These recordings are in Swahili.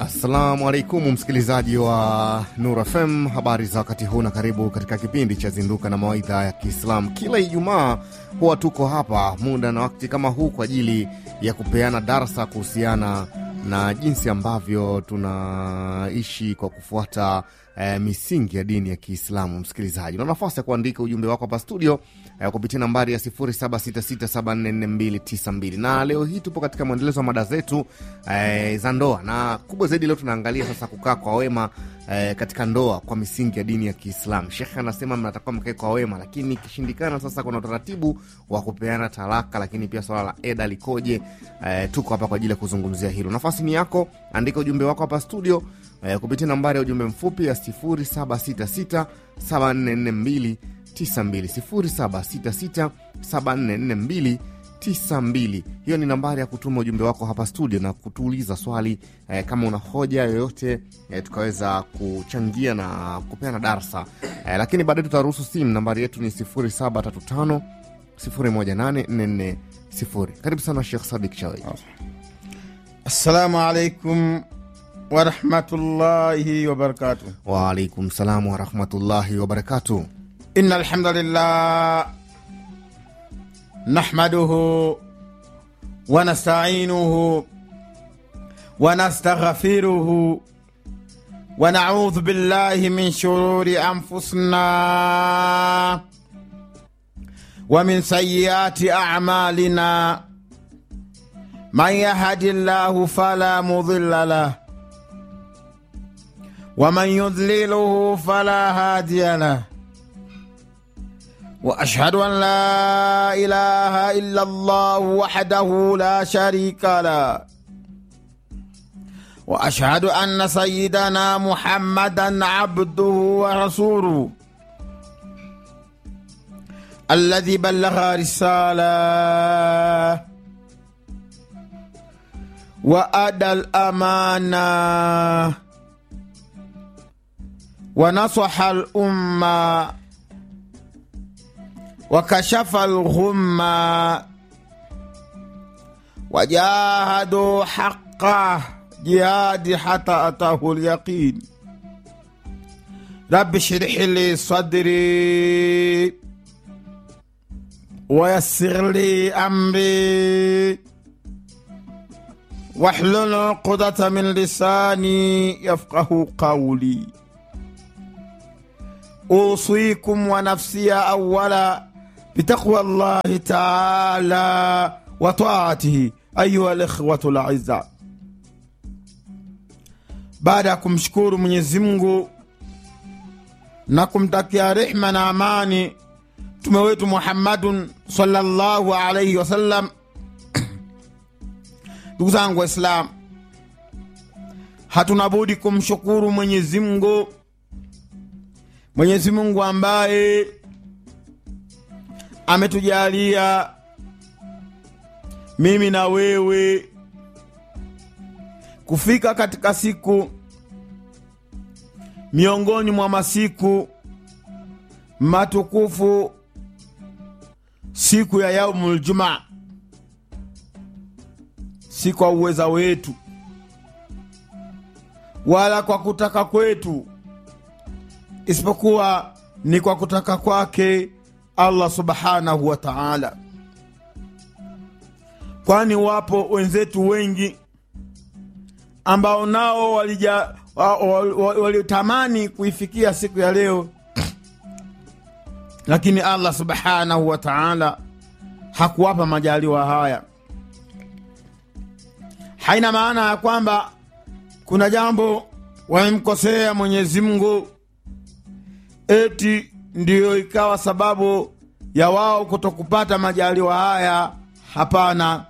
Assalamu alaikum msikilizaji wa Nur FM, habari za wakati huu na karibu katika kipindi cha Zinduka na Mawaidha ya Kiislamu. Kila Ijumaa huwa tuko hapa muda na wakati kama huu kwa ajili ya kupeana darsa kuhusiana na jinsi ambavyo tunaishi kwa kufuata eh, misingi ya dini ya Kiislamu. Msikilizaji, una nafasi ya kuandika ujumbe wako hapa studio eh, kupitia nambari ya 0766744292 na leo hii tupo katika mwendelezo wa mada zetu eh, za ndoa, na kubwa zaidi leo tunaangalia sasa kukaa kwa wema eh, katika ndoa kwa misingi ya dini ya Kiislamu. Shekhe anasema mnatakiwa mkae kwa wema, lakini ikishindikana, sasa kuna utaratibu wa kupeana talaka, lakini pia swala la eda likoje? Eh, tuko hapa kwa ajili ya kuzungumzia hilo. Nafasi ni yako, andika ujumbe wako hapa studio eh, kupitia nambari ya ujumbe mfupi ya 0766 7442 92 0766 744292 hiyo ni nambari ya kutuma ujumbe wako hapa studio na kutuuliza swali eh, kama una hoja yoyote eh, tukaweza kuchangia na kupeana darsa eh, lakini baadaye tutaruhusu simu. Nambari yetu ni 0735 018440. Karibu sana Shekh Sadik Chawi. Assalamu alaikum warahmatullahi wabarakatuh. Waalaikum salam warahmatullahi wabarakatuh. Inna alhamdulillah nahmaduhu wa nasta'inuhu wa nastaghfiruhu wa na'udhu billahi min shururi anfusina wa min sayyiati a'malina man yahdillahu fala mudilla lah wa man yudliluhu fala hadiya lah واشهد ان لا اله الا الله وحده لا شريك له واشهد ان سيدنا محمدا عبده ورسوله الذي بلغ رساله وادى الامانه ونصح الامه وكشف الغمة وجاهدوا حقه جهاد حتى أتاه اليقين رب اشرح لي صدري ويسر لي أمري واحلل عقدة من لساني يفقه قولي أوصيكم ونفسي أولا بتقوى الله تعالى وطاعته أيها الإخوة الأعزاء baada ya kumshukuru Mwenyezi Mungu na kumtakia rehma na amani mtume wetu Muhammadun sallallahu alaihi wasallam, ndugu zangu Waislamu, hatuna budi kumshukuru Mwenyezi Mungu, Mwenyezi Mungu ambaye ametujalia mimi na wewe kufika katika siku miongoni mwa masiku matukufu, siku ya yaumul jumaa, si kwa uweza wetu wala kwa kutaka kwetu, isipokuwa ni kwa kutaka kwake Allah subhanahu wa ta'ala, kwani wapo wenzetu wengi ambao nao walija walitamani kuifikia siku ya leo, lakini Allah subhanahu wa ta'ala hakuwapa majaliwa haya. Haina maana ya kwamba kuna jambo wamemkosea Mwenyezi Mungu eti ndiyo ikawa sababu ya wao kutokupata majaliwa haya. Hapana.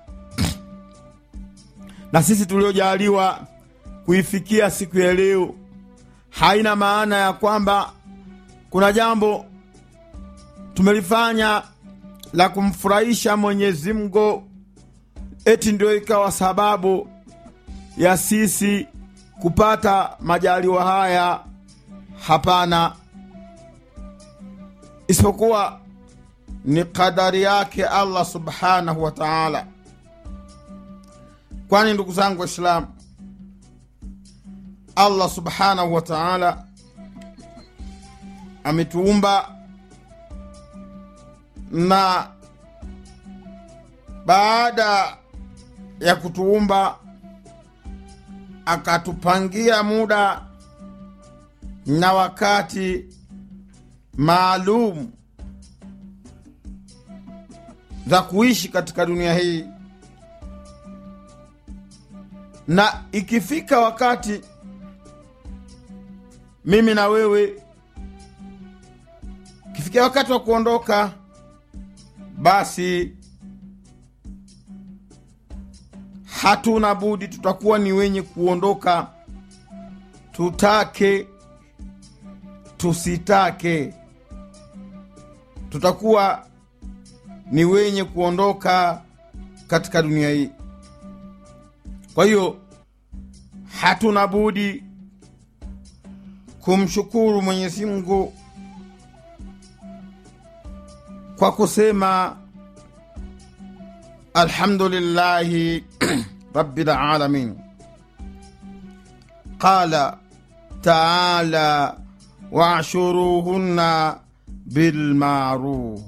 Na sisi tuliojaliwa kuifikia siku ya leo, haina maana ya kwamba kuna jambo tumelifanya la kumfurahisha Mwenyezi Mungu eti ndio ikawa sababu ya sisi kupata majaliwa haya. Hapana, isipokuwa ni kadari yake Allah subhanahu wa taala. Kwani ndugu zangu Waislamu, allah subhanahu wa taala ametuumba na baada ya kutuumba akatupangia muda na wakati maalum za kuishi katika dunia hii na ikifika wakati mimi na wewe ikifikia wakati wa kuondoka basi hatuna budi tutakuwa ni wenye kuondoka tutake tusitake tutakuwa ni wenye kuondoka katika dunia hii kwa hiyo hatuna budi kumshukuru mwenyezi mungu kwa kusema alhamdulillahi rabbil alamin qala taala washuruhunna bilmaruf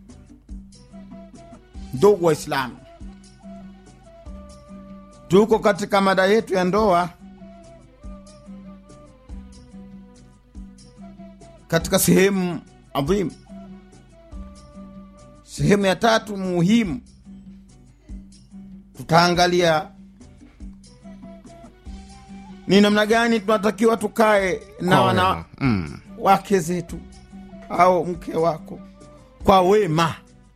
ndugu waislamu tuko katika mada yetu ya ndoa katika sehemu adhimu sehemu ya tatu muhimu tutaangalia ni namna gani tunatakiwa tukae na Kwa wana wema. Mm. wake zetu au mke wako kwa wema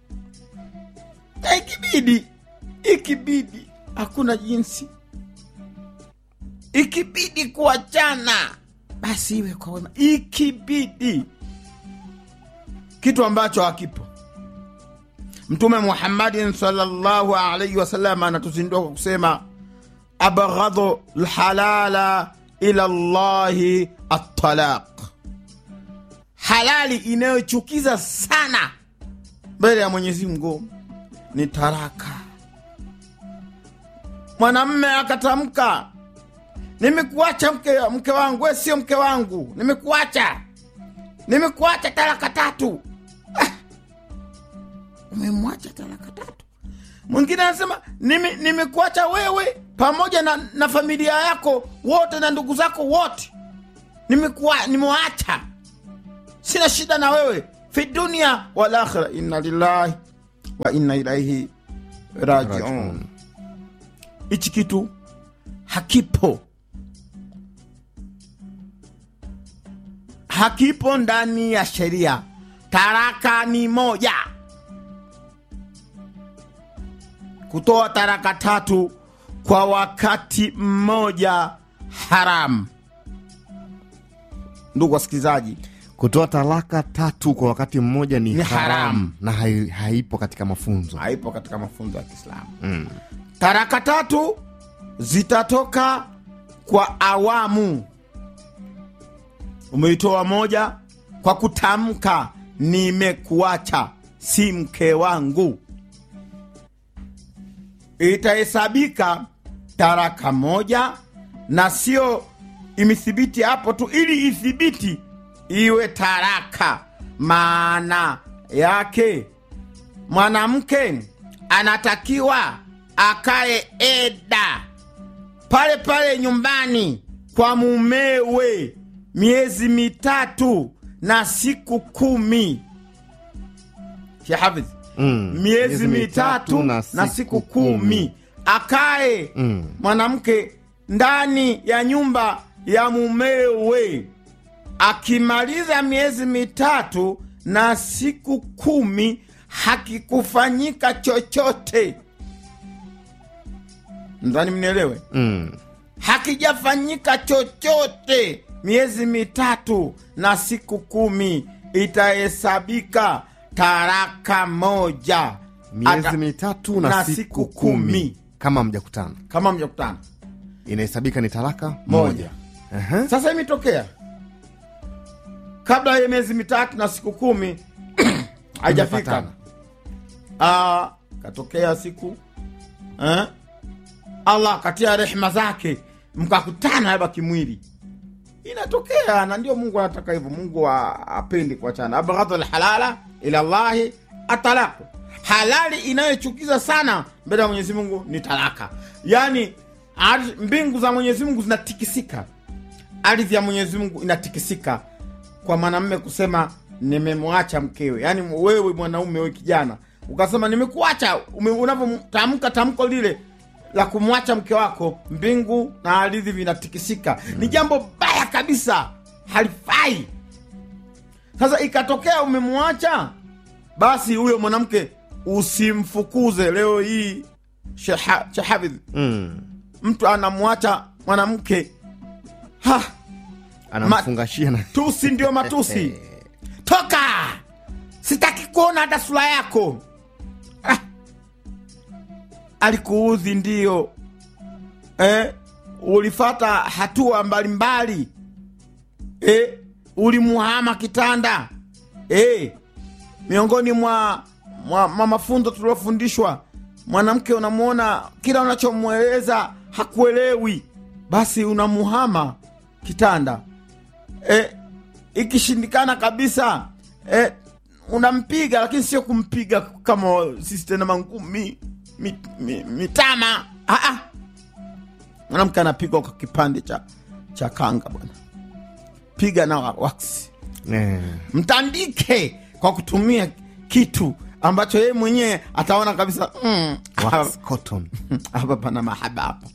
na ikibidi ikibidi hakuna jinsi ikibidi kuachana basi iwe kwa wema ikibidi kitu ambacho hakipo mtume muhammadin salllahu alaihi wasallam anatuzindua kwa kusema abghadhu lhalala ila llahi atalaq halali inayochukiza sana mbele ya mwenyezi mungu ni taraka mwanamme akatamka nimekuacha mke, mke wangu we sio mke wangu nimekuacha nimekuacha talaka tatu ah, umemwacha talaka tatu mwingine anasema "Nime- nimekuacha wewe pamoja na, na familia yako wote na ndugu zako wote nimekuwa nimewaacha sina shida na wewe fi dunia wal akhira inna lillahi wa inna ilaihi rajiun Rajiun. hichi kitu hakipo hakipo ndani ya sheria taraka ni moja kutoa taraka tatu kwa wakati mmoja haramu ndugu wasikilizaji kutoa talaka tatu kwa wakati mmoja ni, Ni haramu haramu. na hai, haipo katika mafunzo haipo katika mafunzo ya kiislamu mm. taraka tatu zitatoka kwa awamu umeitoa moja kwa kutamka nimekuacha si mke wangu itahesabika taraka moja na sio imethibiti hapo tu ili ithibiti iwe taraka maana yake mwanamke anatakiwa akae eda pale pale nyumbani kwa mumewe miezi mitatu na siku kumi shehafidh Mm. miezi mitatu na siku kumi akae Mm. mwanamke ndani ya nyumba ya mumewe akimaliza miezi mitatu na siku kumi hakikufanyika chochote ndani mnielewe Mm. hakijafanyika chochote miezi mitatu na siku kumi itahesabika taraka moja miezi Ata- mitatu na, na siku, siku kumi. kumi. kama mjakutana kama mjakutana inahesabika ni talaka moja Aha. sasa imetokea kabla ya miezi mitatu na siku kumi haijafika Mmepatana. Ah, katokea siku eh? allah katia rehma zake mkakutana labda kimwili inatokea na ndio mungu anataka hivyo mungu a- apendi kuachana abghadhu lhalala ila llahi atalaku halali inayochukiza sana mbele ya mwenyezi mungu ni talaka yaani ardhi- mbingu za mwenyezi mungu zinatikisika ardhi ya mwenyezi mungu inatikisika kwa mwanamme kusema nimemwacha mkewe yaani wewe mwanaume wewe kijana ukasema nimekuacha ume- unavyotamka tamko lile la kumwacha mke wako mbingu na ardhi vinatikisika ni jambo baya kabisa halifai sasa ikatokea umemwacha basi huyo mwanamke usimfukuze leo hii Sheha- shehafidh mm. mtu anamwacha mwanamke ha anamfungashia na tusi ndio matusi toka sitaki kuona hata sura yako ah. alikuudhi ndio eh, ulifata hatua mbalimbali eh, ulimuhama kitanda eh, miongoni mwa, mwa, mwa mafunzo tuliofundishwa mwanamke unamwona kila unachomweleza hakuelewi basi unamuhama kitanda e, ikishindikana kabisa e, unampiga lakini sio kumpiga kama sisi tena mangumi mi, mi, mitama Ah, ah. mwanamke anapigwa kwa kipande cha cha kanga bwana piga na waksi eh. mtandike kwa kutumia kitu ambacho yeye mwenyewe ataona kabisa mm, Wax cotton. hapa pana mahaba hapa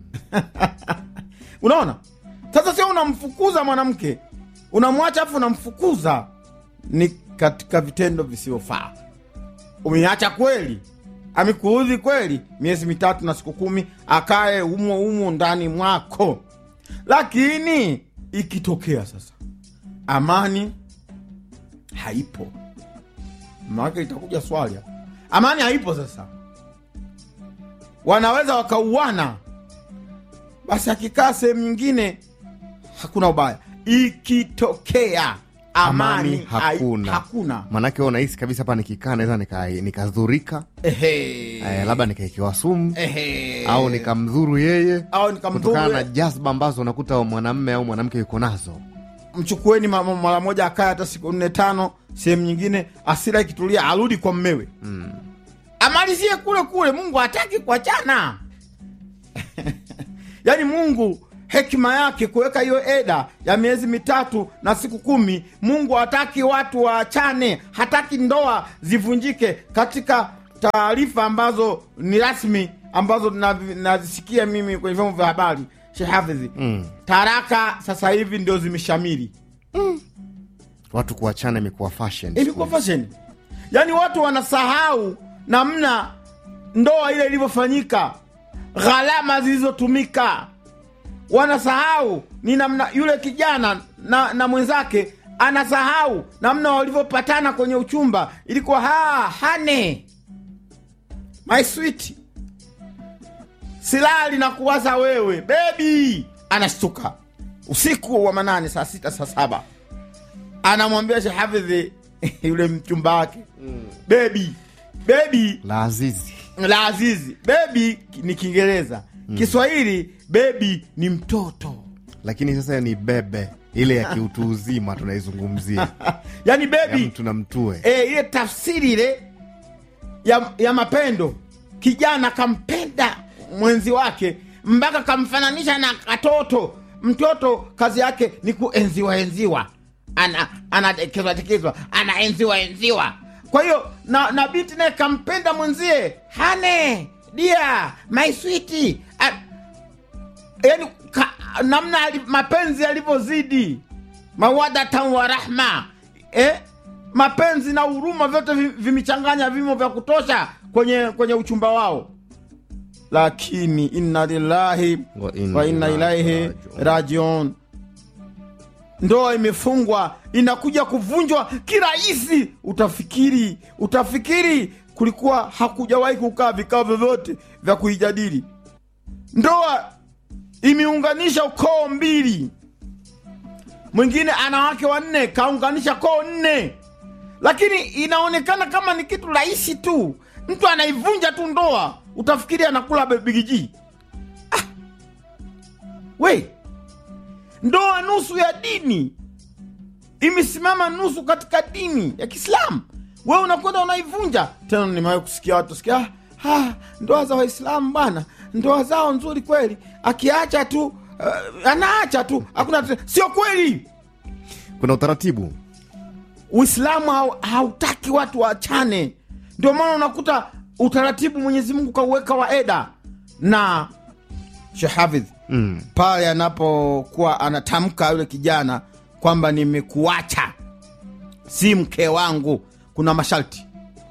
unaona sasa sio unamfukuza mwanamke unamwacha afu unamfukuza ni katika vitendo visivyofaa umeacha kweli amekuudhi kweli miezi mitatu na siku kumi akae humo humo ndani mwako lakini ikitokea sasa amani haipo maake itakuja swali hapa. amani haipo sasa wanaweza wakauana basi akikaa sehemu nyingine hakuna ubaya ikitokea amani, Amani hai- hakuna. hakuna. manake wewe unahisi kabisa hapa nikikaa naweza nika- nikadhurika Ehe. eh, labda nikaikiwa sumu Ehe. au nikamdhuru yeye au nikamdhuru kutokana na yeye. jazba ambazo unakuta mwanamme au mwanamke yuko nazo mchukueni ma- ma- mara moja akae hata siku nne tano sehemu nyingine asira ikitulia arudi kwa mmewe mm. amalizie kule kule mungu hataki kuachana yaani mungu hekima yake kuweka hiyo eda ya miezi mitatu na siku kumi mungu hataki watu waachane hataki ndoa zivunjike katika taarifa ambazo ni rasmi ambazo navi- nazisikia mimi kwenye vyombo vya habari shehafidhi Mm. taraka sasa hivi ndio zimeshamiri watu kuachana imekuwa fashion ilikuwa fashion yaani watu wanasahau namna ndoa ile ilivyofanyika gharama zilizotumika wanasahau ni namna yule kijana na, na mwenzake anasahau namna walivyopatana kwenye uchumba ilikuwa ha hane my sweet silali na kuwaza wewe bebi anashtuka usiku wa manane saa sita saa saba anamwambia shehafidhi yule mchumba wake bebi bebi la azizi la azizi bebi ni kiingereza kiswahili bebi ni mtoto lakini sasa ni bebe ile ya kiutu uzima tunaizungumzia yaani ya bebi mtu na mtue e, ile tafsiri ile ya, ya mapendo kijana kampenda mwenzi wake mpaka kamfananisha na katoto mtoto kazi yake ni kuenziwa enziwa ana anatekezwa tekezwa anaenziwa enziwa kwa hiyo na, na binti naye kampenda mwenzie hane dia my sweet yani ka, namna ali, mapenzi yalivyozidi mawadatan wa rahma eh? mapenzi na huruma vyote vi- vimechanganya vimo vya kutosha kwenye kwenye uchumba wao lakini inna lillahi Wa inna wa inna ilaihi ilaihi rajiun. rajiun ndoa imefungwa inakuja kuvunjwa kirahisi utafikiri utafikiri kulikuwa hakujawahi kukaa vikao vyovyote vya kuijadili ndoa imeunganisha ukoo mbili mwingine ana wake wanne kaunganisha koo nne lakini inaonekana kama ni kitu rahisi tu mtu anaivunja tu ndoa utafikiri anakula bigiji ah. we ndoa nusu ya dini imesimama nusu katika dini ya kiislamu we unakwenda unaivunja tena nimewahi kusikia watu sikia "Ah, ah, ndoa za waislamu bwana ndoa zao nzuri kweli akiacha tu uh, anaacha tu hakuna sio kweli kuna utaratibu uislamu hau- hautaki watu waachane ndio maana unakuta utaratibu mwenyezi mungu kauweka wa eda na shehafidh mm. pale anapokuwa anatamka yule kijana kwamba nimekuacha si mke wangu kuna masharti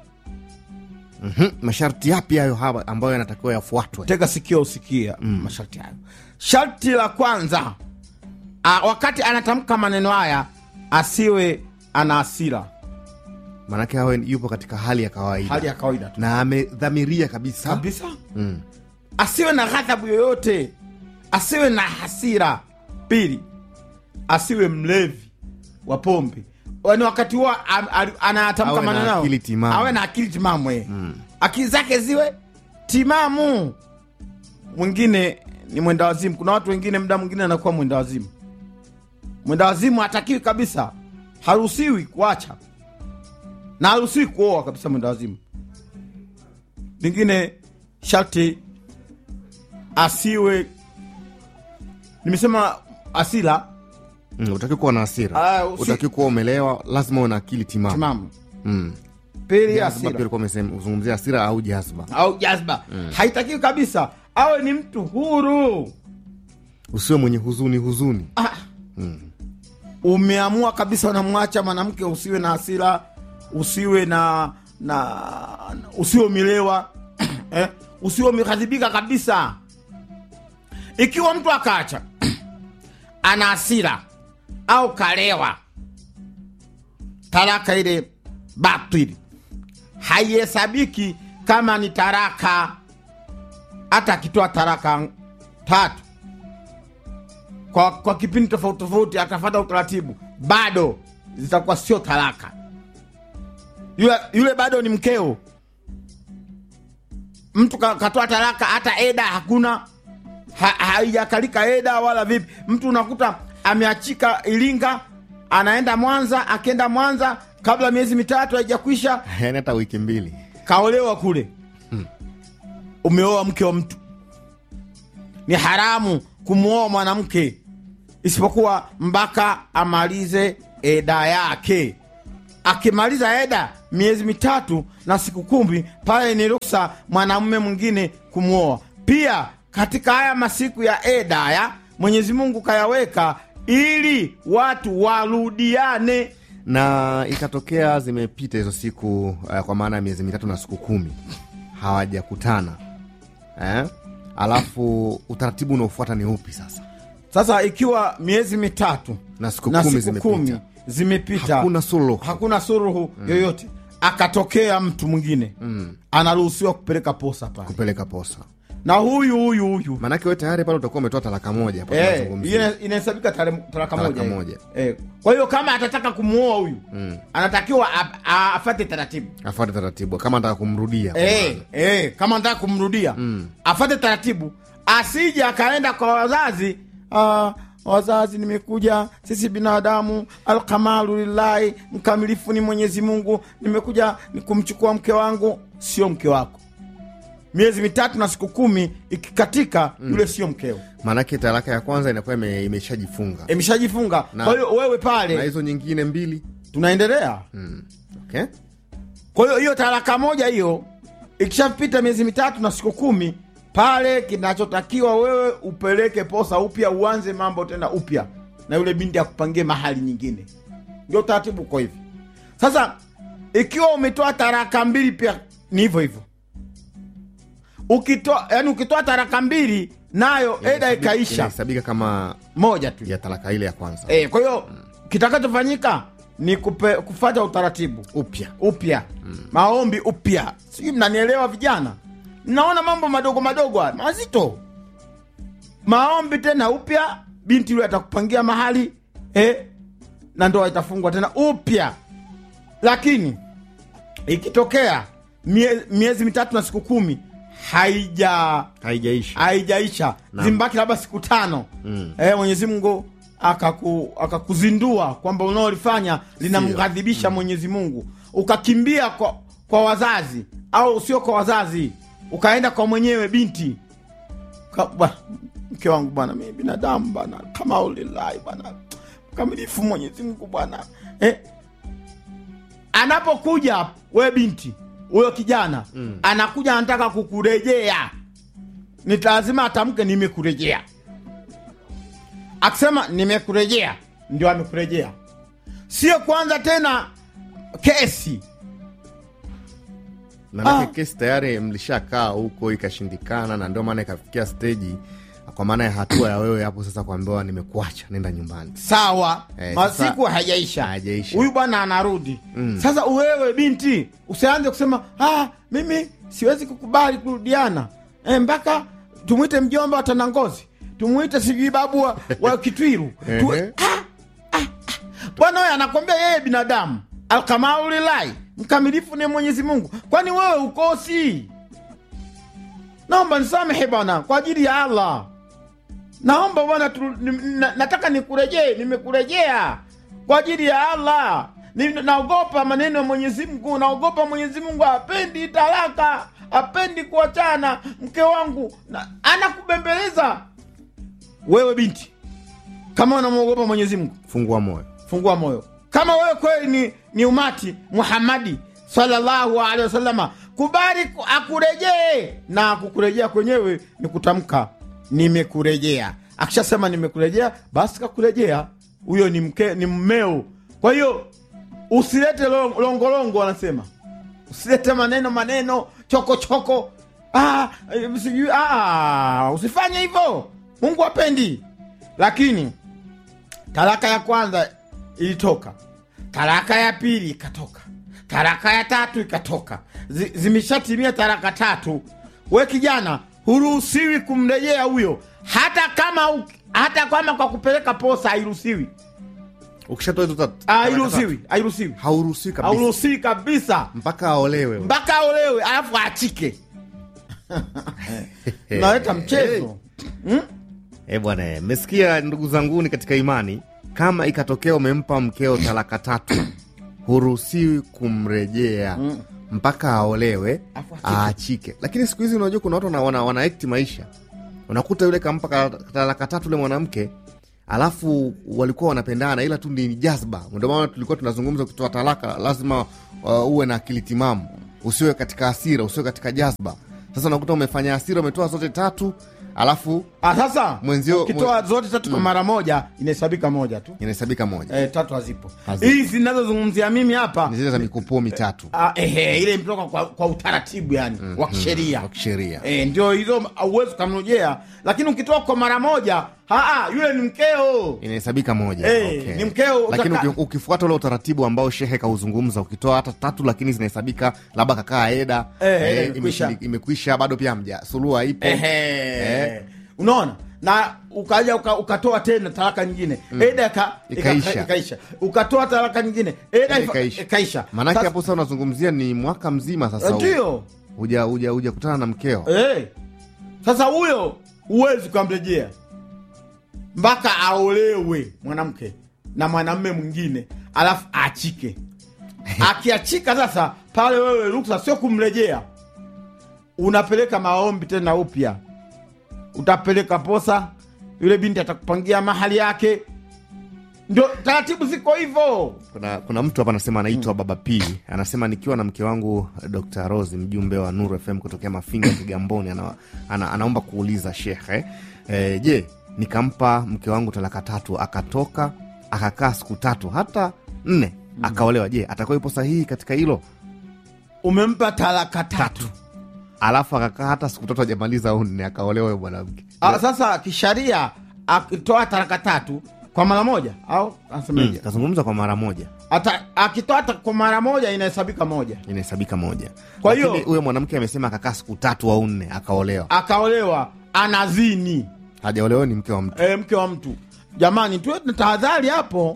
mm masharti yapi hayo hapa ambayo yanatakiwa yafuatwe tega sikio usikia mm. masharti hayo sharti la kwanza a, wakati anatamka maneno haya asiwe ana asira maanake awe yupo katika hali ya kawaida hali ya kawaida tu na amedhamiria kabisa kabisa mm. asiwe na ghadhabu yoyote asiwe na hasira pili asiwe mlevi wa pombe yani wakati huo am- ali- anatamka Awe na maneno hayo, akili timamu. awe na akili timamu eh. akili zake ziwe timamu mwingine ni mwenda wazimu kuna watu wengine mda mwingine anakuwa mwenda wazimu mwenda wazimu hatakiwi kabisa haruhusiwi kuacha na haruhusiwi kuoa kabisa mwenda wazimu lingine sharti asiwe nimesema asila mm. utaki kuwa na hasira Ah, usi- utaki kuwa umelewa lazima uwe na akili timamu timamu mm. pili Jazba asila pia ulikuwa umesema- uzungumzia hasira au jazba au jazba haitakiwi kabisa awe ni mtu huru usiwe mwenye huzuni huzuni ah. umeamua kabisa unamwacha mwanamke usiwe na hasira usiwe na na usiwe umelewa eh? usiwe umeghadhibika kabisa ikiwa mtu akaacha ana hasira au kalewa talaka ile batili haihesabiki kama ni taraka hata akitoa taraka tatu kwa, kwa kipindi tofauti tofauti akafata utaratibu bado zitakuwa sio talaka yule, yule bado ni mkeo mtu ka- katoa talaka hata eda hakuna ha, haijakalika eda wala vipi mtu unakuta ameachika iringa anaenda mwanza akienda mwanza kabla miezi mitatu haijakwisha yani hata wiki mbili kaolewa kule umeoa mke wa mtu ni haramu kumwoa mwanamke isipokuwa mpaka amalize eda yake akimaliza eda miezi mitatu na siku kumi pale ni ruksa mwanamume mwingine kumwoa pia katika haya masiku ya eda haya mwenyezi mungu kayaweka ili watu warudiane na ikatokea zimepita hizo siku uh, kwa maana ya miezi mitatu na siku kumi hawajakutana eh? alafu utaratibu unaofuata ni upi sasa sasa ikiwa miezi mitatu na siku na kumi siku zimepita kumi zimepita hakuna suluhu hakuna suruhu yoyote akatokea mtu mwingine mm. anaruhusiwa kupeleka posa pale kupeleka posa na huyu huyu huyu maanake we tayari pale utakuwa umetoa talaka moja hapo Eh, tunazungumzia. ina- inahesabika tare- talaka Talaka moja hiyo. moja. Eh, kwa hiyo kama atataka kumuoa huyu Mm. anatakiwa a- a- afate taratibu afuate taratibu kama anataka kumrudia kwa eh, maana. eh, kama anataka kumrudia Mm. afate taratibu asije akaenda kwa wazazi ah, wazazi nimekuja sisi binadamu alkamalu lillahi mkamilifu ni mwenyezi mungu nimekuja ni kumchukua mke wangu sio mke wako miezi mitatu na siku kumi ikikatika yule sio mkeo maanake talaka ya kwanza inakuwa ime- imeshajifunga imeshajifunga Na- kwa hiyo wewe na pale hizo nyingine mbili tunaendelea mm. okay? kwa hiyo hiyo talaka moja hiyo ikishapita miezi mitatu na siku kumi pale kinachotakiwa wewe upeleke posa upya uanze mambo tena upya na yule binti akupangie mahali nyingine ndio utaratibu uko hivi sasa ikiwa umetoa taraka mbili pia ni hivyo hivyo ukitoa yani ukitoa taraka mbili nayo eda ikaisha inahesabika kama moja tu ya talaka ile ya kwanza e, kwa hiyo kitakachofanyika ni kupe, kufata utaratibu upya upya maombi upya sijui mnanielewa vijana mnaona mambo madogo madogo haya mazito maombi tena upya binti yule atakupangia mahali eh, na ndoa itafungwa tena upya lakini ikitokea mie, miezi mitatu na siku kumi haija haijaisha haijaisha Naam. zimbaki labda siku tano Mm. eh, mwenyezi mungu akaku, akakuzindua kwamba unaolifanya linamghadhibisha mwenyezi mungu ukakimbia kwa, kwa wazazi au sio kwa wazazi ukaenda kwa mwenyewe binti Ka- bwana, mke wangu bwana mi binadamu bwana kama ulilahi bwana mkamilifu mwenyezi mungu bwana eh, anapokuja we binti huyo kijana mm. anakuja anataka kukurejea ni lazima atamke nimekurejea akisema nimekurejea ndio amekurejea sio kwanza tena kesi manake Ah. kesi tayari mlishakaa huko ikashindikana na ndio maana ikafikia steji kwa maana ya hatua ya wewe hapo sasa kuambiwa nimekuacha nenda nyumbani sawa Eh, masiku sasa- hajaisha hajaisha. huyu bwana anarudi sasa wewe binti usianze kusema ah, mimi siwezi kukubali kurudiana eh, mpaka tumwite mjomba wa tanangozi tumwite sijui babu wa, wa kitwiru tu, Ehe. ah, ah, ah. bwana huyo anakwambia yeye binadamu alkamaulilahi mkamilifu ni mwenyezi mungu kwani wewe ukosi naomba nisamehe bwana kwa ajili ya allah naomba bwana tu- ni- na- nataka nikurejee nimekurejea kwa ajili ya allah Ni- naogopa maneno ya mwenyezi mungu naogopa mwenyezi mungu apendi talaka apendi kuachana mke wangu na, anakubembeleza wewe binti kama unamwogopa mwenyezi mungu fungua moyo fungua moyo kama wewe kweli ni, ni umati muhammadi sallallahu alaihi wasallama kubali ku- akurejee na kukurejea kwenyewe ni kutamka nimekurejea akishasema nimekurejea basi kakurejea huyo ni mke ni mmeo kwa hiyo usilete lo- longolongo wanasema usilete maneno maneno choko choko ah, eh, sijui ah, usifanye hivyo mungu apendi lakini talaka ya kwanza ilitoka talaka ya pili ikatoka talaka ya tatu ikatoka Zi- zimeshatimia talaka tatu we kijana huruhusiwi kumrejea huyo hata kama u- hata kama kwa kupeleka posa hairuhusiwi ukishatoa hizo tat- hairuhusiwi hairuhusiwi hauruhusiwi kabisa hauruhusiwi kabisa mpaka aolewe mpaka aolewe alafu achike unaleta mchezo Eh bwana, eh, mmesikia ndugu zanguni katika imani, kama ikatokea umempa mkeo talaka tatu, huruhusiwi kumrejea mpaka aolewe Afu achike. aachike. Lakini siku hizi unajua kuna watu wana, wana, wana act maisha, unakuta yule kampa ka- talaka tatu yule mwanamke alafu walikuwa wanapendana, ila tu ni jazba. Ndio maana tulikuwa tunazungumza, ukitoa talaka lazima uh, uwe na akili timamu, usiwe katika hasira, usiwe katika jazba. Sasa unakuta umefanya hasira, umetoa zote tatu, alafu Ah, sasa Mwenzio- ukitoa zote tatu kwa mara moja inahesabika moja tu inahesabika moja eh, tatu hazipo Hazipo. hizi zinazozungumzia mimi hapa ni zile za mikupuo mitatu ah, ehe, ile imetoka kwa, kwa utaratibu yani wa kisheria wa kisheria. eh, ndio hizo auwezi ukamrejea lakini ukitoa kwa mara moja haa, yule ni mkeo inahesabika moja Eh, okay. ni mkeo, lakini utaka- uki- ukifuata ule utaratibu ambao shehe kauzungumza ukitoa hata tatu lakini zinahesabika labda kakaa eda Eh, eh, eh, imekwisha. imeshindi- imekwisha bado pia mja suluha ipo Ehe. unaona na ukaja uka, ukatoa tena talaka nyingine eda ika, Ikaisha. ika, ikaisha ukatoa talaka nyingine eda ifa- Ikaisha. ikaisha maanake Sasa- hapo sasa unazungumzia ni mwaka mzima sasa huu. ndio huja huja huja kutana na mkeo Eh. Sasa huyo huwezi ukamrejea mpaka aolewe mwanamke na mwanamme mwingine, alafu aachike. Akiachika sasa, pale wewe ruksa sio kumrejea, unapeleka maombi tena upya, utapeleka posa, yule binti atakupangia mahali yake. Ndio taratibu ziko hivyo. kuna, kuna mtu hapa anasema anaitwa baba p anasema nikiwa na mke wangu dr rose mjumbe wa nuru fm kutokea mafinga kigamboni ana, ana, anaomba kuuliza shekhe e, je nikampa mke wangu talaka tatu akatoka akakaa siku tatu hata nne akaolewa je atakuwa ipo sahihi katika hilo Umempa talaka tatu. alafu akakaa hata siku tatu ajamaliza au nne akaolewa huyo mwanamke Ah, sasa kisharia akitoa talaka tatu kwa mara moja au anasemaje? kazungumza kwa mara moja Ata- akitoa hata kwa mara moja inahesabika moja, inahesabika moja Kwa Lakini hiyo- huyo mwanamke amesema akakaa siku tatu au nne akaolewa akaolewa anazini hajaolewa ni mke wa mtu e, mke wa mtu. Jamani, tuwe na tahadhari hapo.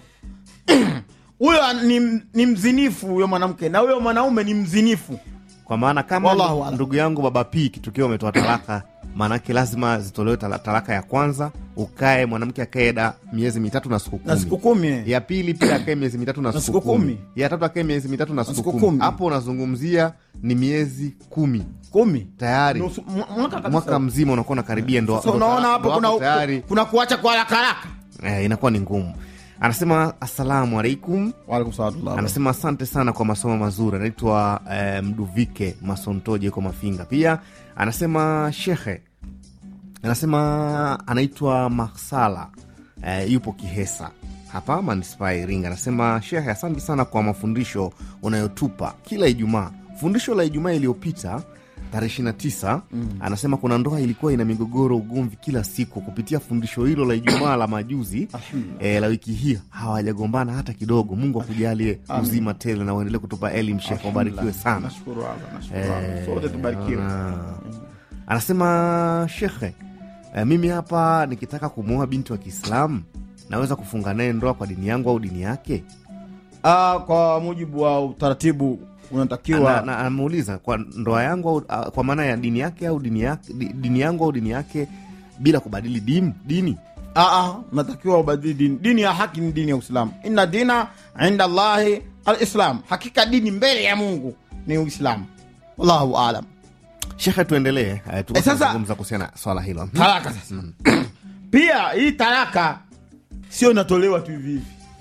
Huyo ni, ni mzinifu huyo mwanamke na huyo mwanaume ni mzinifu. kwa maana kama Wallahu ndu- a'lam. ndugu yangu baba p kitukio umetoa talaka maanake lazima zitolewe tala- talaka ya kwanza ukae mwanamke akae da miezi mitatu na siku na siku kumi kumi eh. ya pili pia akae miezi mitatu na, Na siku siku kumi. kumi. ya tatu akae miezi mitatu na siku siku kumi kumi. hapo unazungumzia ni miezi kumi kumi tayari Nusu- mwa- mwaka kabisa. mwaka mzima unakuwa unakaribia ndo Sasa ndo- unaona hapo ndo kuna, tayari kuna kuacha kwa haraka haraka eh, inakuwa ni ngumu anasema assalamu alaikum Waalaikum salaam. anasema asante sana kwa masomo mazuri anaitwa eh, mduvike masontoje yuko mafinga pia anasema shekhe anasema anaitwa marsala eh, yupo kihesa hapa manispaa ya iringa anasema shehe asante sana kwa mafundisho unayotupa kila ijumaa fundisho la ijumaa iliyopita tarehe 29 mm. anasema kuna ndoa ilikuwa ina migogoro ugomvi kila siku kupitia fundisho hilo la ijumaa la majuzi eh, la wiki hii hawajagombana hata kidogo mungu akujalie uzima tele na uendelee kutupa elimu shekhe wabarikiwe sana Nashukuru Allah, nashukuru Allah. Sote tubarikiwe. Ah. anasema shekhe eh, mimi hapa nikitaka kumwoa binti wa kiislamu naweza kufunga naye ndoa kwa dini yangu au dini yake Ah, kwa mujibu wa utaratibu Na- unatakiwa na- amuuliza kwa ndoa yangu au, ah, kwa maana ya dini yake au dini yake di- dini yangu au dini yake bila kubadili dim, dini Ah, ah, natakiwa ubadili dini. Dini ya haki ni dini ya Uislamu. Inna dina inda Allahi alislam, hakika dini mbele ya Mungu ni Uislamu. Wallahu alam. shekhe tuendelee eh, Eh, tuko sasa- tunazungumza kuhusiana na swala hilo Talaka sasa. Pia hii talaka sio inatolewa tu hivi hivi,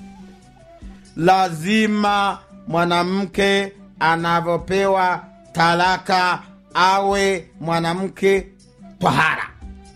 lazima mwanamke anavyopewa talaka awe mwanamke twahara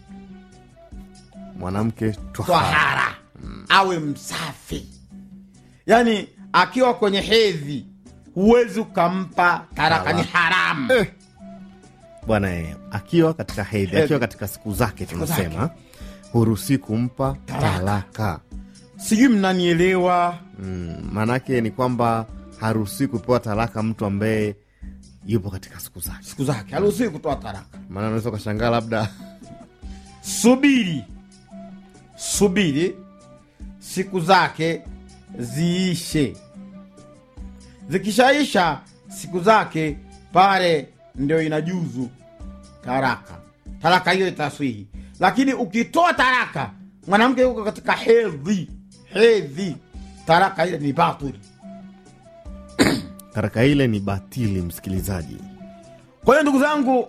mwanamke twahara twahara awe msafi yaani akiwa kwenye hedhi huwezi ukampa taraka ni haramu Eh. bwana eh, akiwa katika hedhi Hedhi. akiwa katika siku zake tunasema hurusi kumpa Talaka. talaka sijui mnanielewa mm, maanake ni kwamba haruhusi kupewa talaka mtu ambaye yupo katika siku zake siku zake haruhusiwi kutoa taraka maana unaweza ukashangaa labda subiri subiri siku zake ziishe zikishaisha siku zake pale ndio inajuzu taraka taraka hiyo itaswihi lakini ukitoa taraka mwanamke yuko katika hedhi hedhi taraka ile ni batili taraka ile ni batili msikilizaji kwa hiyo ndugu zangu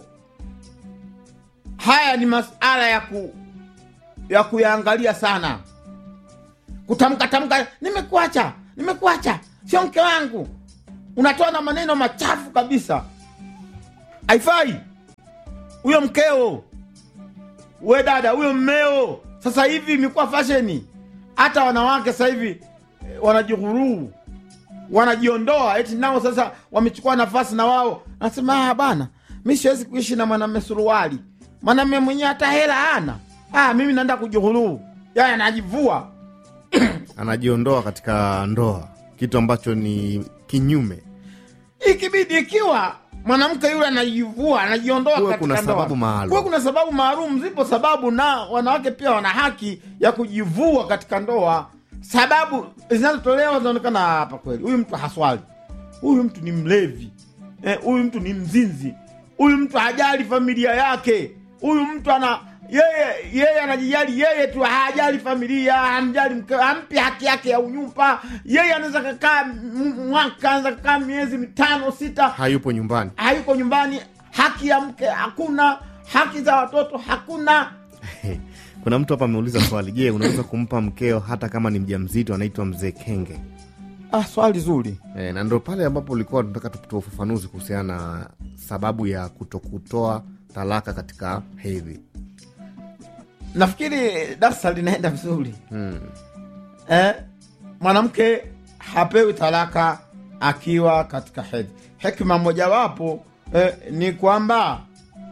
haya ni masala ya ku ya kuyaangalia sana kutamka tamka nimekuacha nimekuacha sio mke wangu unatoa na maneno machafu kabisa haifai huyo mkeo we dada huyo mmeo sasa hivi imekuwa fasheni hata wanawake sasa hivi eh, wanajihuruu wanajiondoa eti nao sasa wamechukua nafasi na wao nasema ah, bana mi siwezi kuishi na mwanamme suruali mwanamme mwenyewe hata hela ana ah, mimi naenda kujihuruu yaya anajivua anajiondoa katika ndoa kitu ambacho ni kinyume ikibidi ikiwa mwanamke yule anajivua anajiondoa Kuwe katika kuna ndoa. sababu maalum. Kuwe kuna sababu maalum zipo sababu na wanawake pia wana haki ya kujivua katika ndoa sababu zinazotolewa zinaonekana hapa kweli huyu mtu haswali huyu mtu ni mlevi eh, huyu mtu ni mzinzi huyu mtu hajali familia yake huyu mtu ana yeye yeye anajijali yeye tu hajali familia hamjali mke hampi haki yake ya unyumba yeye anaweza kakaa m- mwaka anaweza kakaa miezi mitano sita hayupo nyumbani hayuko nyumbani haki ya mke hakuna haki za watoto hakuna kuna mtu hapa ameuliza swali je unaweza kumpa mkeo hata kama ni mja mzito anaitwa mzee kenge ah, swali zuri e, na ndo pale ambapo ulikuwa tunataka tutoa ufafanuzi kuhusiana na sababu ya kutokutoa talaka katika hedhi nafikiri darsa linaenda vizuri hmm. eh, mwanamke hapewi talaka akiwa katika hedhi hekima mojawapo eh, ni kwamba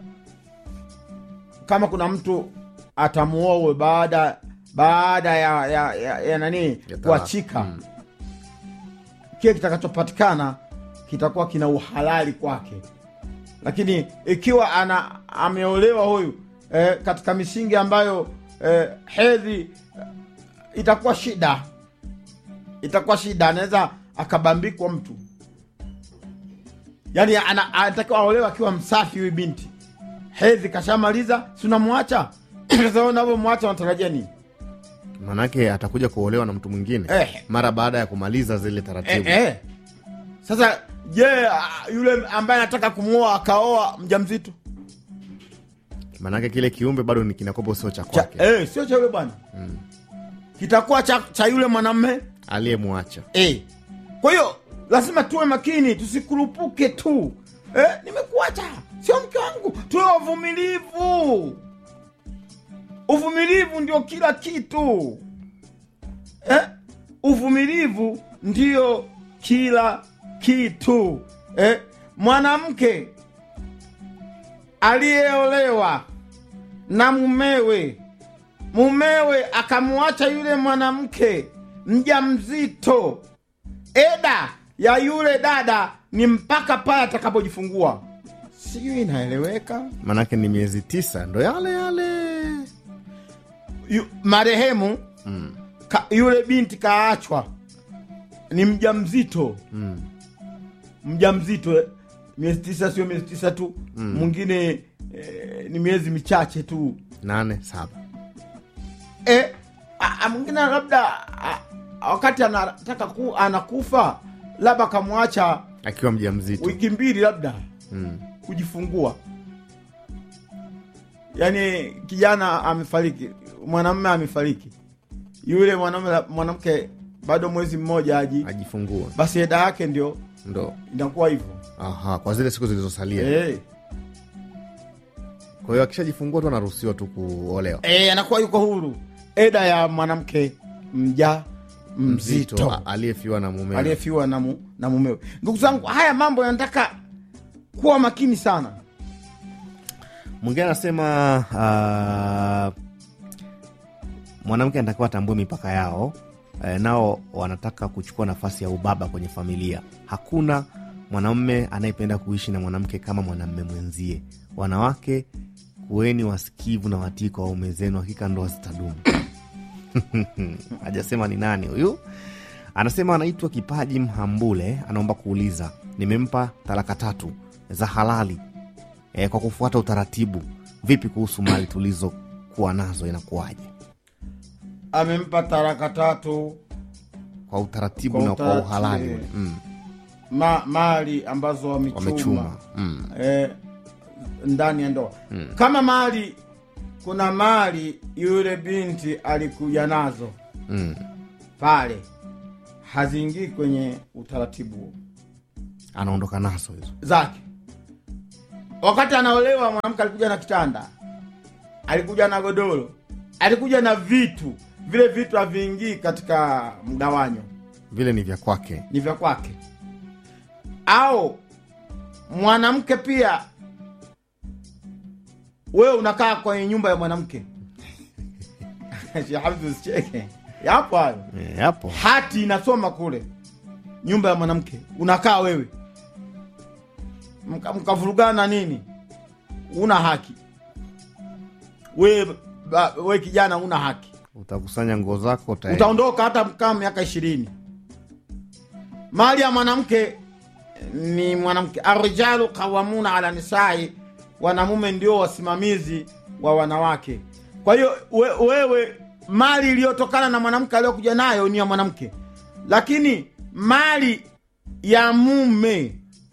kama kuna mtu atamuowe baada baada ya, ya, ya, ya nani talaka. kuachika Mm. kile kitakachopatikana kitakuwa kina uhalali kwake lakini ikiwa ana ameolewa huyu eh, katika misingi ambayo eh, hedhi eh, itakuwa shida itakuwa shida anaweza akabambikwa mtu yaani ana- anatakiwa aolewa akiwa msafi huyu binti hedhi kashamaliza si unamwacha sasa unavyomwacha unatarajia nini manake atakuja kuolewa na mtu mwingine Eh. mara baada ya kumaliza zile eh, taratibu eh. sasa je ah, yule ambaye anataka kumwoa akaoa mjamzito manake kile kiumbe bado ni kinakopo sio cha cha, kwake eh, sio cha yule bwana kitakuwa cha, cha yule mwanamme aliyemwacha eh. kwa hiyo lazima tuwe makini tusikurupuke tu eh, nimekuacha sio mke wangu tuwe wavumilivu uvumilivu ndio kila kitu eh? uvumilivu ndio kila kitu eh? mwanamke aliyeolewa na mumewe mumewe akamwacha yule mwanamke mja mzito eda ya yule dada ni mpaka pale atakapojifungua sijui inaeleweka manake ni miezi tisa ndo yale yale Yu, marehemu mm. ka, yule binti kaachwa ni mja mzito Mm. mja mzito eh. miezi tisa sio miezi tisa tu mwingine eh, ni miezi michache tu nane saba eh, a- a- mwingine labda a- a- wakati anataka ku, anakufa labda akamwacha akiwa mja mzito wiki mbili labda mm. kujifungua yaani kijana amefariki mwanamume amefariki yule mwanamume mwanamke bado mwezi mmoja aji ajifungua basi eda yake ndio ndo inakuwa hivyo aha kwa zile siku zilizosalia eh. kwa hiyo akishajifungua tu anaruhusiwa tu kuolewa Eh, anakuwa yuko huru eda ya mwanamke mja mzito a- aliyefiwa na mume aliyefiwa na, mu, na mumewe ndugu zangu haya mambo yanataka kuwa makini sana mwingine anasema uh, mwanamke anatakiwa atambue mipaka yao eh, nao wanataka kuchukua nafasi ya ubaba kwenye familia hakuna mwanamume anayependa kuishi na mwanamke kama mwanamume mwenzie wanawake kuweni wasikivu na watii kwa waume zenu hakika ndoa zitadumu hajasema ni nani huyu anasema anaitwa kipaji mhambule anaomba kuuliza nimempa talaka tatu za halali e, kwa kufuata utaratibu vipi kuhusu mali tulizokuwa nazo inakuwaje amempa taraka tatu kwa utaratibu Kwa na kwa utaratibu, uhalali eh. ule mm, ma, mali ambazo wamechuma, wamechuma mm, eh, ndani ya ndoa kama mali kuna mali yule binti alikuja nazo mm. pale haziingii kwenye utaratibu huo. anaondoka nazo hizo zake wakati anaolewa mwanamke alikuja na kitanda alikuja na godoro alikuja na vitu vile vitu haviingii katika mgawanyo vile ni vya kwake ni vya kwake au mwanamke pia wewe unakaa kwenye nyumba ya mwanamke Sheikh Hamdu usicheke yapo hayo e, hapo hati inasoma kule nyumba ya mwanamke unakaa wewe Mka- mkavurugana nini una haki we, ba, we kijana una haki utakusanya nguo zako uta- utaondoka hata mkaa miaka ishirini mali ya mwanamke ni mwanamke arijalu qawamuna ala nisai wanamume ndio wasimamizi wa wanawake kwa hiyo we, wewe mali iliyotokana na mwanamke aliyokuja nayo ni ya mwanamke lakini mali ya mume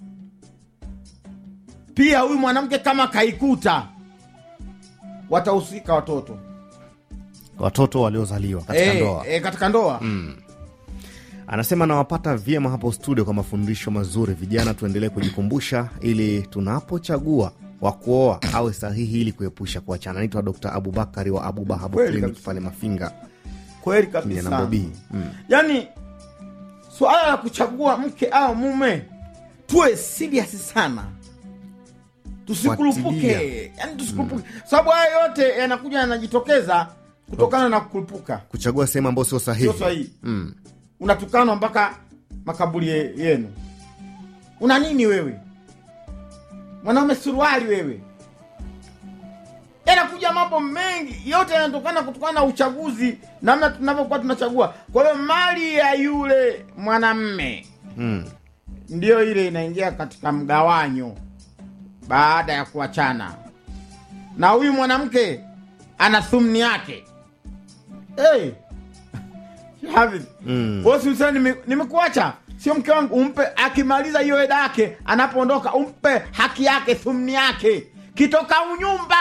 pia huyu mwanamke kama kaikuta watahusika watoto watoto waliozaliwa katika Eh, ndoa eh, katika ndoa anasema nawapata vyema hapo studio kwa mafundisho mazuri vijana tuendelee kujikumbusha ili tunapochagua wa kuoa awe sahihi ili kuepusha kuachana naitwa dr abubakari wa abubahabu Kweli clinic kabisa. pale mafinga kweli Kijana kabisa Bobi. Mm. yaani suala la kuchagua mke au mume tuwe serious sana tusikurupuke Fuatilia. yani tusikurupuke sababu haya yote yanakuja yanajitokeza kutokana na kukurupuka kuchagua sehemu ambayo sio sahihi sio sahihi mm. unatukanwa mpaka makaburi ye- yenu una nini wewe mwanaume suruali wewe yanakuja mambo mengi yote yanatokana kutokana na uchaguzi namna tunavyokuwa tunachagua kwa hiyo mali ya yule mwanamme Mm. ndiyo ile inaingia katika mgawanyo baada ya kuachana na huyu mwanamke ana thumni yake hey. Hafidh, Mm. wewe si useme nime- nimekuacha sio mke wangu umpe akimaliza hiyo eda yake anapoondoka umpe haki yake thumni yake kitoka unyumba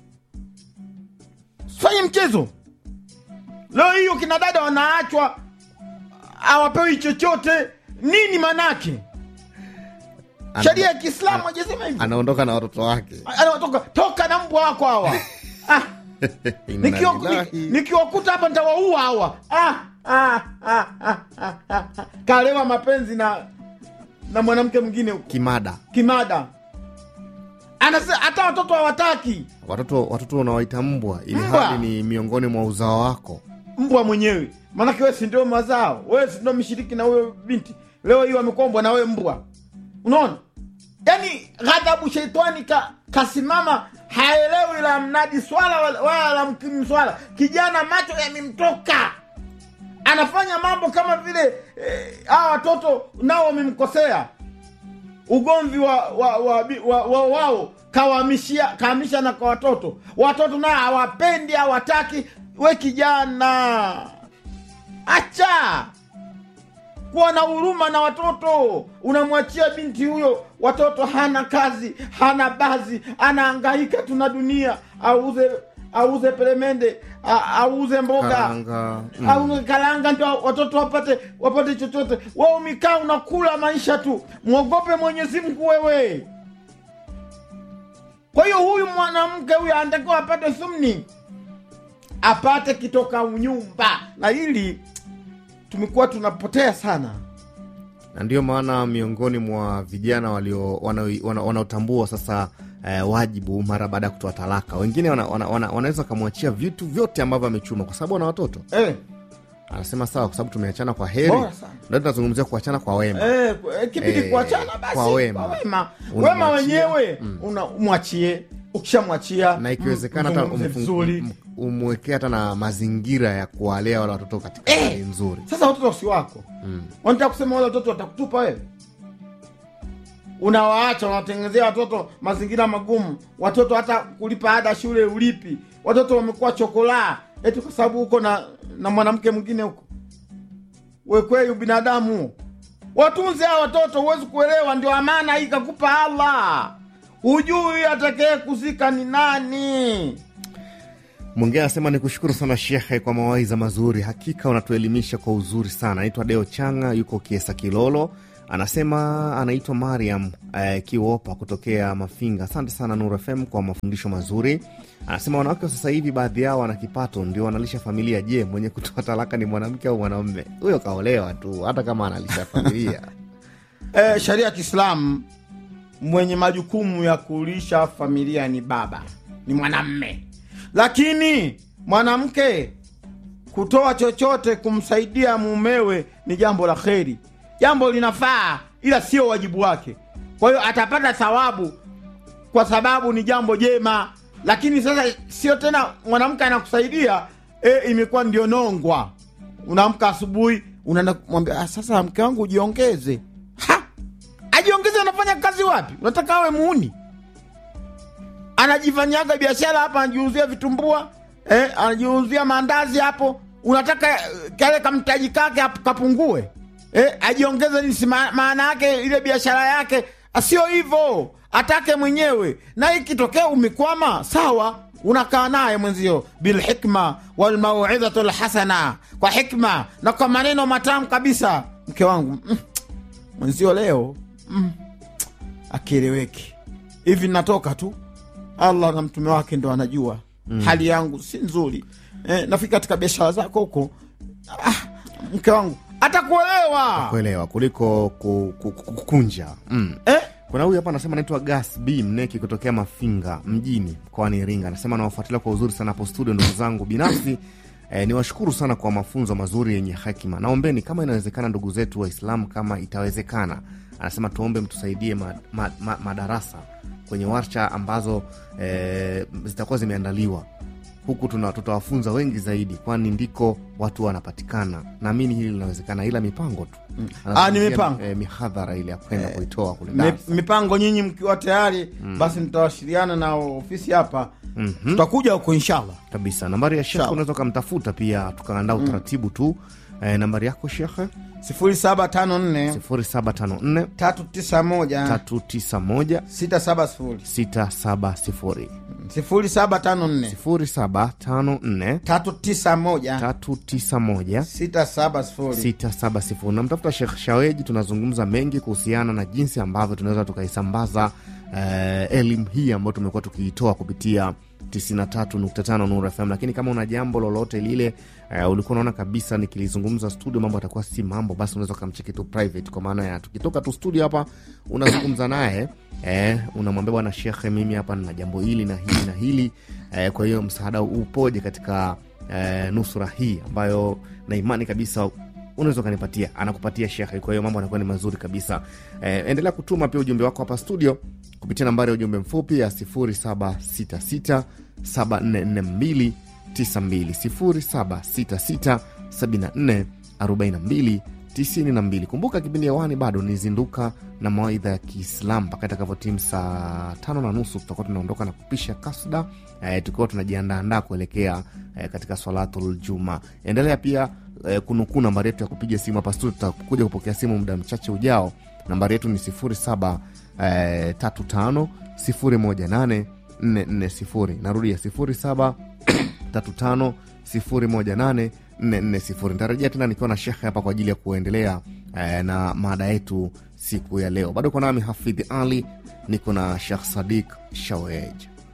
fanye mchezo leo hiyo kina dada wanaachwa hawapewi chochote nini manake Ana- sheria ya kiislamu hajasema hivyo anaondoka na watoto wake anatoka toka na mbwa wako hawa ah, Inna nikiwa- lillahi. ni- nikiwakuta hapa nitawaua hawa ah, ah, ah, ah, ah, ah. kalewa mapenzi na na mwanamke mwingine huko kimada kimada anasema hata watoto hawataki watoto watoto unawaita mbwa ili Mbwa. hali ni miongoni mwa uzao wako mbwa mwenyewe maanake we si ndio mazao wewe si ndio mshiriki na huyo binti leo hii wamekombwa na wewe mbwa unaona yaani ghadhabu sheitani ka, kasimama haelewi la mnadi swala wala- wala la mkimu swala kijana macho yamemtoka anafanya mambo kama vile eh, hawa watoto nao wamemkosea ugomvi wa, wa, wa, bi- wa, wa wao kawahamishia kahamisha na kwa watoto watoto nao hawapendi hawataki we kijana acha kuwa na huruma na watoto unamwachia binti huyo watoto hana kazi hana bazi anaangaika tuna dunia auze auze peremende a- auze mboga karanga mm. au kalanga ndio watoto wapate wapate chochote wewe umekaa unakula maisha tu mwogope mwenyezi mungu wewe kwa hiyo huyu mwanamke huyu anatakiwa apate thumni apate kitoka unyumba na hili tumekuwa tunapotea sana na ndio maana miongoni mwa vijana walio wanao- wana- wanaotambua sasa eh, wajibu mara baada ya kutoa talaka wengine wana, wana, wana, wanaweza wakamwachia vitu vyote ambavyo amechuma kwa sababu ana watoto eh, anasema sawa kwa sababu tumeachana kwa heri Bora sana. ndio tunazungumzia kuachana kwa wema eh, eh, kibidi Eh, kuachana basi kwa wema. kwa wema Unamwachia. wema wenyewe una umwachie ukishamwachia na ikiwezekana hata mzungumze umfu- vizuri um- umwekee hata na mazingira ya kuwalea wale watoto katika Eh! hali nzuri sasa watoto si wako Mm. wanataka kusema wale watoto watakutupa wewe unawaacha unawatengenezea watoto mazingira magumu watoto hata kulipa ada shule ulipi watoto wamekuwa chokolaa eti kwa sababu huko na na mwanamke mwingine huko wekwei ubinadamu watunze hawa watoto huwezi kuelewa ndio amana hii kakupa allah hujui atakee kuzika ni nani mwingine anasema ni kushukuru sana shekhe kwa mawaidha mazuri hakika unatuelimisha kwa uzuri sana anaitwa deo changa yuko kiesa kilolo anasema anaitwa mariam eh, kiwopa kutokea mafinga asante sana nur fm kwa mafundisho mazuri anasema wanawake wa sasa hivi baadhi yao wana kipato ndio wanalisha familia je mwenye kutoa talaka ni mwanamke au mwanaume huyo kaolewa tu hata kama analisha familia e, sheria ya kiislamu mwenye majukumu ya kulisha familia ni baba ni mwanamme lakini mwanamke kutoa chochote kumsaidia mumewe ni jambo la kheri jambo linafaa ila sio wajibu wake kwa hiyo atapata thawabu kwa sababu ni jambo jema lakini sasa sio tena mwanamke anakusaidia e, imekuwa ndio nongwa unaamka asubuhi unaenda kumwambia "Ah, sasa mke wangu ujiongeze ha! ajiongeze anafanya kazi wapi unataka awe muuni anajifanyaga biashara hapa anajiuzia vitumbua eh, anajiuzia maandazi hapo unataka eh, kale kamtaji kake hap- kapungue eh, ajiongeze nini? Si ma- maana yake ile biashara yake sio hivyo atake mwenyewe na ikitokea umekwama sawa unakaa naye mwenzio bilhikma walmauidhatu lhasana kwa hikma na kwa maneno matamu kabisa mke wangu mm, mwenzio leo mm, akieleweki hivi natoka tu allah na mtume wake ndo anajua mm. hali yangu si nzuri eh, nafika katika biashara zako huko ah, mke wangu atakuelewa kuelewa kuliko ku- ku- ku- kukunja mm. eh? kuna huyu hapa anasema anaitwa gas b mneki kutokea mafinga mjini mkoani iringa anasema nawafuatilia kwa uzuri sana hapo studio ndugu zangu binafsi eh, niwashukuru sana kwa mafunzo mazuri yenye hekima naombeni kama inawezekana ndugu zetu waislamu kama itawezekana anasema tuombe mtusaidie ma, ma, ma, madarasa kwenye warsha ambazo eh, zitakuwa zimeandaliwa huku tuna tutawafunza wengi zaidi kwani ndiko watu wanapatikana naamini hili linawezekana ila mipango tu Ah, ni mipango. eh, mihadhara ile ya kwenda kuitoa kule Mi- Dar. mipango nyinyi mkiwa tayari basi nitawashiriana na ofisi hapa tutakuja huko inshallah kabisa nambari ya shekhe Sawa. unaweza ukamtafuta pia tukaandaa utaratibu tu eh, nambari yako shekhe 0754 0754 391 391 670 670 0754 0754 391 391 670 670 namtafuta Shekh Shaweji. Tunazungumza mengi kuhusiana na jinsi ambavyo tunaweza tukaisambaza eh, elimu hii ambayo tumekuwa tukiitoa kupitia 93.5 Nuru FM, lakini kama una jambo lolote lile eh, ulikuwa unaona kabisa nikilizungumza studio mambo atakuwa si mambo, basi unaweza ukamcheki tu private, kwa maana ya tukitoka tu studio hapa unazungumza naye eh, unamwambia bwana shekhe, mimi hapa nina jambo hili na hili na hili eh, kwa hiyo msaada upoje katika eh, nusura hii ambayo na imani kabisa unaweza ukanipatia anakupatia shekhe kwa hiyo mambo anakuwa ni mazuri kabisa eh, endelea kutuma pia ujumbe wako hapa studio kupitia nambari ya ujumbe mfupi ya 0766 7442 92 0766 74 42 kumbuka kipindi hewani bado nizinduka na mawaidha ya kiislam mpaka itakavyotimu saa tano na nusu tutakuwa tunaondoka na kupisha kasda eh, tukiwa tunajiandaandaa kuelekea eh, katika swalatul juma endelea pia eh, kunukuu nambari yetu ya kupiga simu hapa studio tutakuja kupokea simu muda mchache ujao nambari yetu ni 07 eh, 35 018 440 narudia 07 35 018 440 nitarejea tena nikiwa na shekhe hapa kwa ajili ya kuendelea eh, na mada yetu siku ya leo bado uko nami hafidhi ali niko na shekh sadik shawej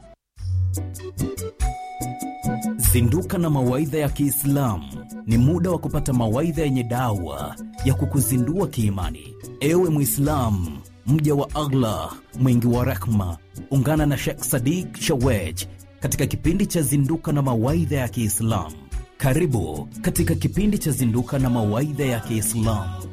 Zinduka na mawaidha ya Kiislamu ni muda wa kupata mawaidha yenye dawa ya kukuzindua kiimani. Ewe Mwislamu, mja wa Allah mwingi wa rehma, ungana na Sheikh Sadik Shawej katika kipindi cha Zinduka na mawaidha ya Kiislamu. Karibu katika kipindi cha Zinduka na mawaidha ya Kiislamu.